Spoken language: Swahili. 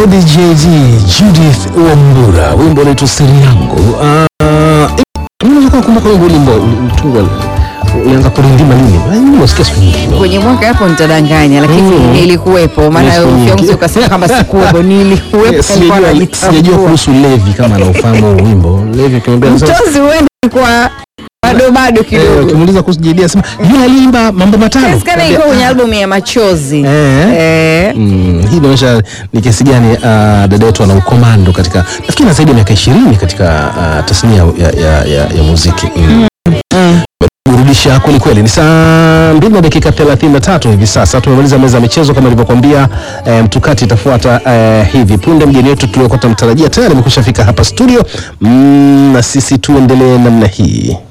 Lady JD Judith Wambura, wimbo unaitwa siri yangu. Unaweza kumbuka wimbo wimbo ulitungwa ulianza kurindima lini? Ah, Mimi nasikia siku nyingi. kwenye mwaka hapo nitadanganya, lakini Mm. nilikuwepo. Maana Ni siku nyingi. Fiancé ukasema kama sikuwepo, nilikuwepo. nilikuwa Sijajua najitambua. sijajua kuhusu Levi kama anaufahamu huu wimbo. Levi ukimwambia sasa Mtozi huenda kwa bado bado eh, kidogo. ukimuuliza kuhusu JD asema yule aliimba mambo matano. Inawezekana iko kwenye albamu ya machozi. Eh. Eh. Mm, hii inaonyesha ni kiasi gani uh, dada yetu ana ukomando katika nafikiri na zaidi ya miaka ishirini katika uh, tasnia ya, ya, ya, ya muziki mm. burudisha kweli kweli. Ni saa mbili na dakika 33 hivi sasa. Tumemaliza meza ya michezo kama ilivyokuambia. E, mtukati itafuata e, hivi punde. Mgeni wetu tuliokuwa tunamtarajia tayari amekwisha fika hapa studio mm, na sisi tuendelee namna hii.